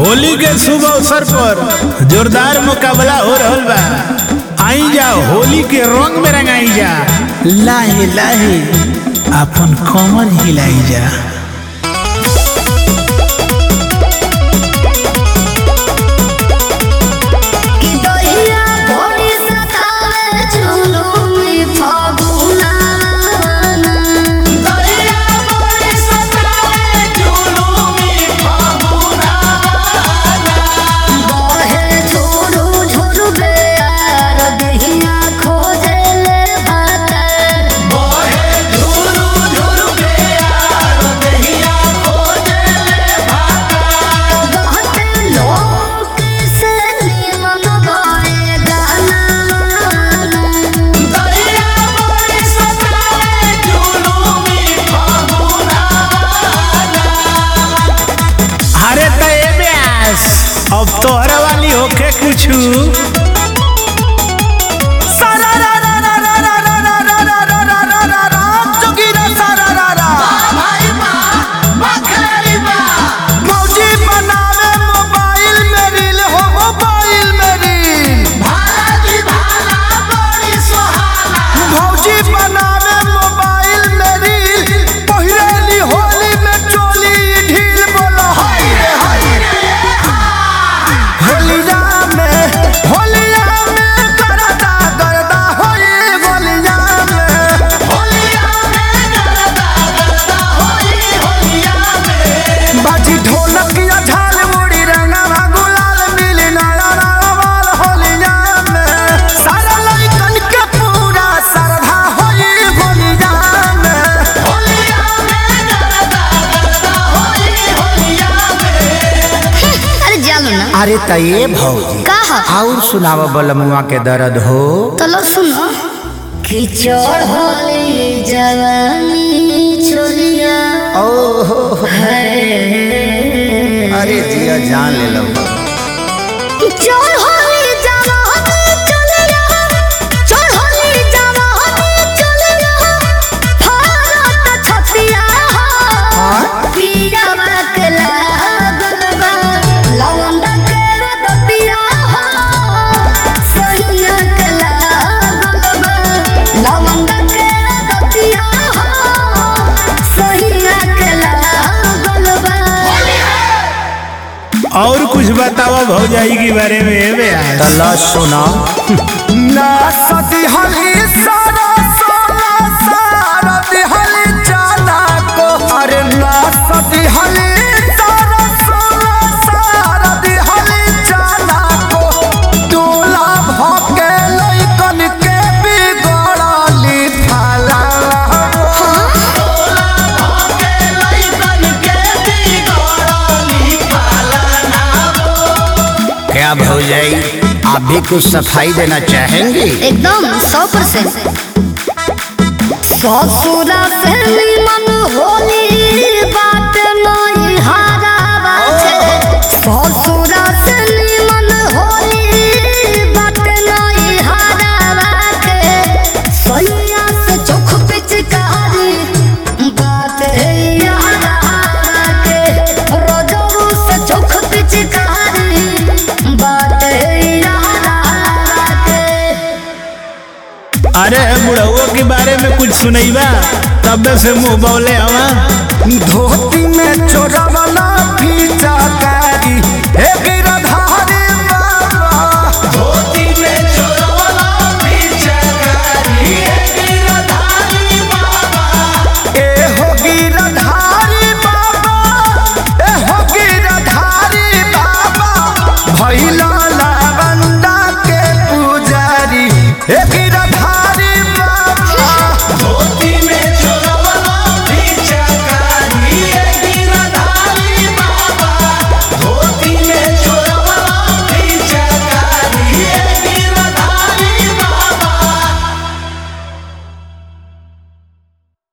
होली के शुभ अवसर पर जोरदार मुकाबला हो रहल बा आई जा होली के रंग में रंगाई जा लाहे लाहे अपन कमर हिलाई जा कि दहिया भोरी सतावे झुलुमी फागुना दहिया भोरी सतावे झुलुमी फागुना बहे झुरु झुरु बेयार दहिया खोजे ले भातर बहे झुरु झुरु बेयार दहिया खोजे ले भातर कहते लोग से निमन गाए गाना दरिया बड़ी सताए झुलुमी फागुना अरे त ए ब्यास अब तोहरा वाली होके कुछु भाई माँ बखेरी माँ मौजी बनावे मोबाइल में रील हो मोबाइल में रील भाला की भाला बड़ी सुहाना मौजी बनावे मोबाइल में रील पहिरेली होली में चोली ढील बोलो हाय रे हाय होलिया में होलिया में करदा करदा होई होलिया में होलिया में गरदा गरदा होली होलिया में बाजी ढोलक या झाल मुड़ी रंगवा गुलाल मिली नारा रावाल होलिया में सारा लइकन के पूरा श्रद्धा होई होलिया में होलिया में गरदा गरदा होली होलिया में अरे जानो ना अरे त ये भौजी कहा और सुनाव बलमुआ के दर्द हो तो लो सुनो किचड़ होली जवानी छोलिया ओहो अरे जिया जान ले लो किचड़ होली जवानी छोलिया चढ़ होली जवानी छोलिया भारत छतिया हो पीरा बकला गलबा लवंडा के रतिया हो सैया कला गलबा लवंडा के रतिया हो सैया कला गलबा और कुछ बतावा भौजाई के बारे में ए ब्यास तला सुना ना सदी हली सारा सारा सारा दिहली जाना को अरे ना सदी हली सारा सारा सारा दिहली जाना को दूल्हा भके लइकन के बिगड़ली थाला क्या भौजाई आप भी कुछ सफाई देना चाहेंगे एकदम सौ परसेंट ससुरा से निमन होली बात नहीं हारा बाटे ससुरा से निमन होली बात नहीं हारा बाटे सैया से चोख पिचकारी बात है यारा बाटे रोजरू से चोख पिचकारी बात है यारा बाटे अरे बुढ़उआ के बारे में कुछ सुनैबा तब से मुंह बौले हवा धोती में चोरा